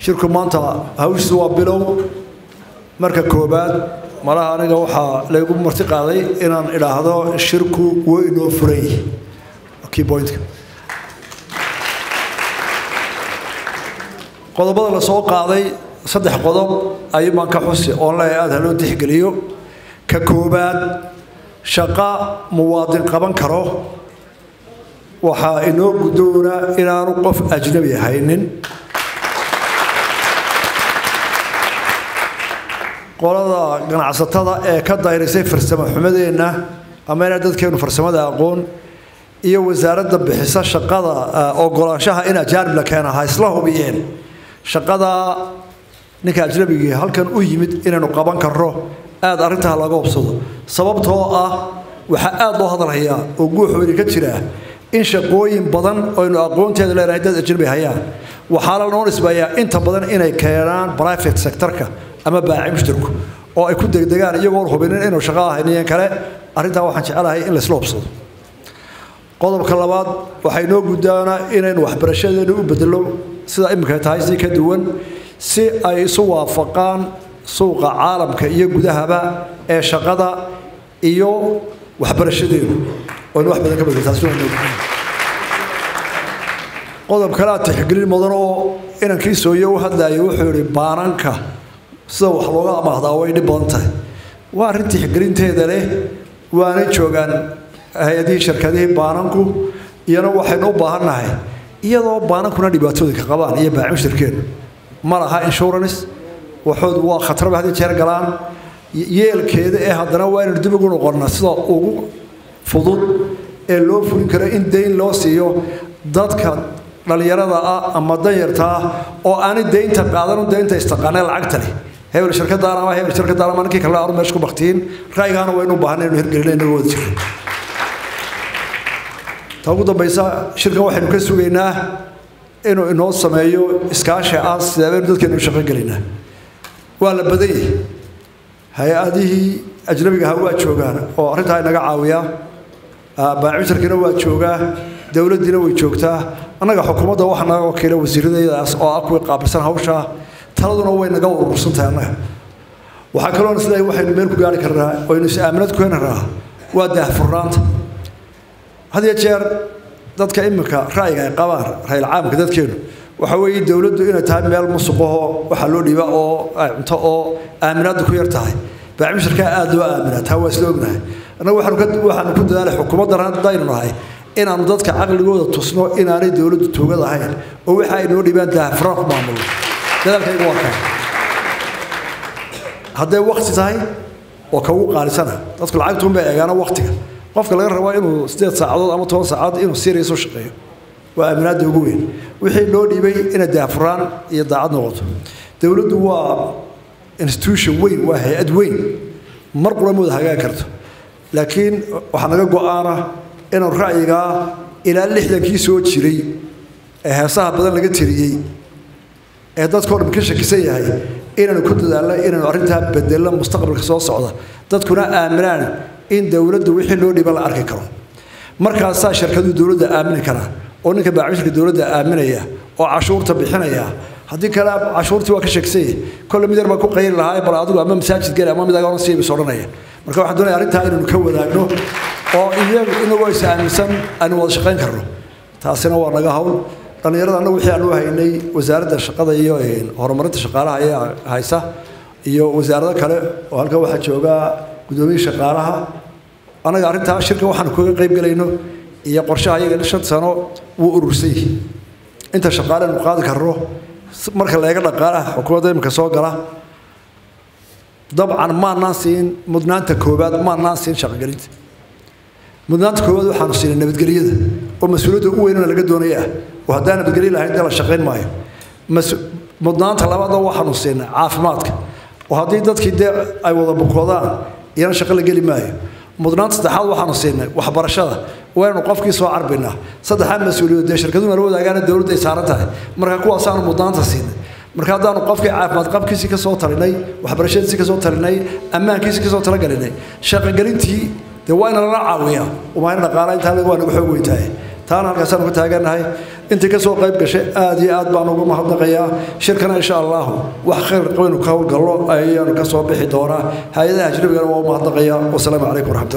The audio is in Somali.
shirku maanta hawshiisu waa bilow marka koobaad malaha aniga waxaa laygu marti qaaday inaan idhaahdo shirku wuu inoo furan yihi key pointka qodobada la soo qaaday saddex qodob ayuu baan ka xusi oon leeyahay aada haloo tixgeliyo ka koobaad shaqa muwaadin qaban karo waxaa inoo guddoona inaanu qof ajnabi haynin qolada ganacsatada ee ka dayrisay farsamo xumadeenna ama inaa dadkeenu farsamada aqoon iyo wasaaradda bixisa shaqada ogolaanshaha in ajaanib la keena ha isla hubiyeen shaqadaa ninka ajnabigii halkan u yimid inaynu qaban karno aada arrintaa laga hubsado sababtoo ah waxaa aada loo hadalhayaa oo guuxoodi ka jiraa in shaqooyin badan oynu aqoonteeda leenahay dad ajnabi hayaan waxaana noo nisbayaa inta badan inay keenaan private sectorka ama baaci mushtarku oo ay ku degdegaan iyagoon hubinin inuu shaqo ahayniyan kale arrintaa waxaan jecelahay in laysla hubsado qodobka labaad waxay noo guddaanaa inaynu waxbarashadeenu u bedelo sida iminka tahay si ka duwan si ay isu waafaqaan suuqa caalamka iyo gudahaba ee shaqada iyo waxbarashadeenu oynu wax badan ka bedelo taasi waa noo qodob kale aad tixgelin mudan oo inankii sooye u hadlayay wuxuu yidhi baananka sida wax looga amaahdaa way dhib badan tahay waa arrin tixgelinteeda leh waanay joogaan hay-adihii shirkadihii baananku iyana waxaynu u baahannahay iyadoo baanankuna dhibaatooyinka qabaan iyo baacin shirkeenu ma laha insurance waxoodu waa khatarba hadii jeer galaan yeelkeeda ee haddana waa inaynu dib ugu noqonnaa sida ugu fudud ee loo fulin karo in dayn loo siiyo dadka dhallinyarada ah ama danyarta ah oo aanay daynta qaadanu daynta istaqaanee lacagta leh hebel shirkadaan ama hebel shirkadaan ama ninkii kale aanu meesha ku baktiin ra'yigaana waynu u baahanay inuu hirgelina inagu wada jirno ta ugu dambaysa shirkan waxaynu ka sugaynaa inuu inoo sameeyo iskaashi ah sideebaynu dadkeenu shaqo gelaynaa waa la badan yahay hay-adihii ajnabiga ahaa waa joogaan oo arrintaa inaga caawiya baacitarkiina waa joogaa dowladdiina way joogtaa annaga xukuumadda waxa naga wakiila wasiiradaydaas oo ah kuwii qaabilsan hawshaa taladuna way naga urursantahay annaga waxaa kaloo sidaa waxaynu meel ku gaari karnaa oynu is-aaminad ku heli karnaa waa daahfurnaanta had iyo jeer dadka iminka ra'yiga ay qabaan rayl caamka dadkeenu waxa weeye dowladdu inay tahay meel musuqahoo waxaa loo dhiiba oo ay cunto oo aaminaaddu ku yar tahay baacmishirkaa aada loo aaminaa taa waa isla ognahay annaga waxaanu ku dadaalay xukuumaddan haddaynu nahay inaanu dadka caqligooda tusno inaanay dowladdu tuugad ahayn oo waxa ay noo dhibaan daahfuraan ku maamulno dadaalkayga waa kaa hadday wakti tahay oo kaugu qaalisana dadku lacagtuunbay eegaana waktiga qofka laga rabaa inuu sideed saacadood ama toban saacadood inuu serious u shaqeeyo waa aaminaadda ugu weyn wixii loo dhiibay inay daahfuraan iyo daacad noqoto dowladdu waa institution weyn waa hay-ad weyn mar qura mooda hagaagi karto laakiin waxaa naga go-aana inuu ra'yigaa ilaa lixdankii soo jiray ee heesaha badan laga tiriyey ee dadkao dhan ka shakisan yahay inaanu ku dadaalno inaanu arrintaa bedelno mustaqbalka soo socda dadkuna aaminaan in dowladda wixii loo dhiba la arki karo markaasaa shirkaduu dowladda aamini karaa oo ninka baacmishirka dowladda aaminaya oo cashuurta bixinaya haddii kale cashuurtii waa ka sheegsanya kolle mid yar baa ku qayli lahaa bal adigu ama masaajid geli ama mid agaona siibis odhanaya marka waxaan doonaya arrintaa inaynu ka wadaagno oo iyagu inagoo is aaminsan aynu wada shaqayn karno taasina waa naga hawl dhallinyarada annagu wixii aanu haynay wasaaradda shaqada iyo horumarinta shaqaalaha ayaa haysa iyo wasaarado kale oo halkan waxaa joogaa gudoomiye shaqaalaha annaga arrintaa shirka waxaanu kaga qayb gelayno iyo qorshaha iyaga shan sano wuu urursan yihi inta shaqaale aynu qaadi karno marka la eega dhaqaalaha xukuumadda iminka soo gala dabcan maanaan siin mudnaanta koowaad maanaan siin shaqogelinta mudnaanta koowaad waxaanu siinay nabadgelyada oo mas-uuliyadda ugu weynana laga doonaya ah oo haddaan nabadgelyo lahayn dee la shaqayn maayo mudnaanta labaadna waxaanu siinay caafimaadka oo haddii dadkii dee ay wada bukoodaan iyana shaqo la geli maayo mudnaanta saddexaad waxaanu siinay waxbarashada waynu qofkii soo carbinaa saddexaad mas-uuliyadood dee shirkaduna la wadaagaana dowladda ay saaran tahay marka kuwaasaanu mudnaanta siinay marka haddaanu qofkii caafimaad qabkiisii ka soo talinay waxbarashadiisii ka soo talinay ammaankiisii ka soo talagelinay shaqogelintii dee waa ina lala caawiyaa umaayna dhaqaala intaa waa nagu xoog weyntahay taana halkaasaanu ka taaganahay intii ka soo qayb gashay aad iyo aad baan ugu mahadnaqayaa shirkana insha allahu wax khayr qabaynu ka howlgallo ayaanu ka soo bixi doonaa hay-adaha ajnabigana waa u mahadnaqayaa wasalaamu calaykum waraxmat